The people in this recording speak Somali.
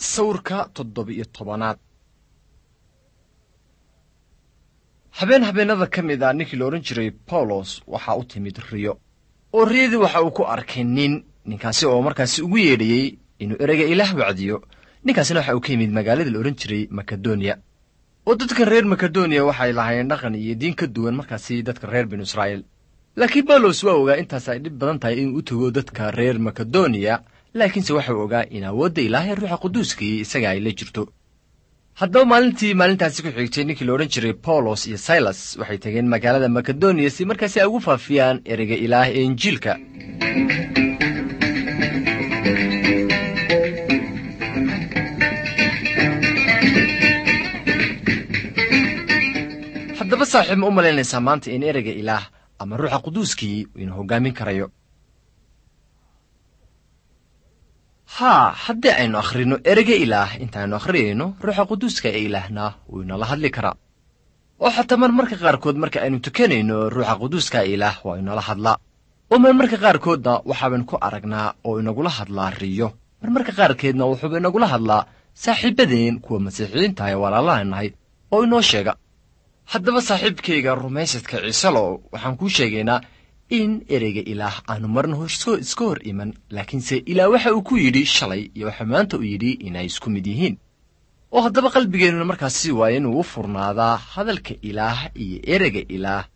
sawirka toddoba-iyo tobanaad habeen habeenada ka mid a ninkii la odhan jiray bawlos waxaa u timid riyo oo riyadii waxa uu ku arkay nin ninkaasi oo markaasi ugu yeedhayey inuu ereyga ilaah wacdiyo ninkaasina waxa uu ka yimid magaalada la odhan jiray makedoniya oo dadka reer makedoniya waxay lahaayeen dhaqan iyo diin ka duwan markaasi dadka reer binu israa'iil laakiin bawlos waa ogaa intaas ay dhib badan tahay inuu u tego dadka reer makedoniya laakiinse waxau ogaa in awoodda ilaahay ruuxa quduuskii isaga ay la jirto haddaba maalintii maalintaasi ku xigtay ninkii la odhan jiray bawlos iyo silas waxay tageen magaalada makedoniya si markaasi ay ugu faafiyaan ereyga ilaah ee injiilka haddaba saaxiib ma u malaynaysaa maanta in ereyga ilaah ama ruuxa quduuskii ina hoggaamin karayo haa haddii aynu akhrino ereyga ilaah intaaynu akhriyayno ruuxa quduuska ee ilaahna wuu inala hadli karaa oo xataa mar marka qaarkood marka aynu tukanayno ruuxa quduuska ee ilaah waa inala hadlaa oo marmarka qaarkoodna waxaabaynu ku aragnaa oo inagula hadlaa riyo marmarka qaarkeedna wuxuuba inagula hadlaa saaxiibadeen kuwa masiixiyiinta ee walaalaha nahay oo inoo sheega haddaba saaxiibkayga rumaysadka ciisalow waxaan kuu sheegaynaa in ereyga ilaah aanu marna iska hor iman laakiinse ilaah waxa uu ku yidhi shalay iyo waxa maanta uu yidhi inay isku mid yihiin oo haddaba qalbigeennuna markaasi waa inuu u furnaadaa hadalka ilaah iyo ereyga ilaah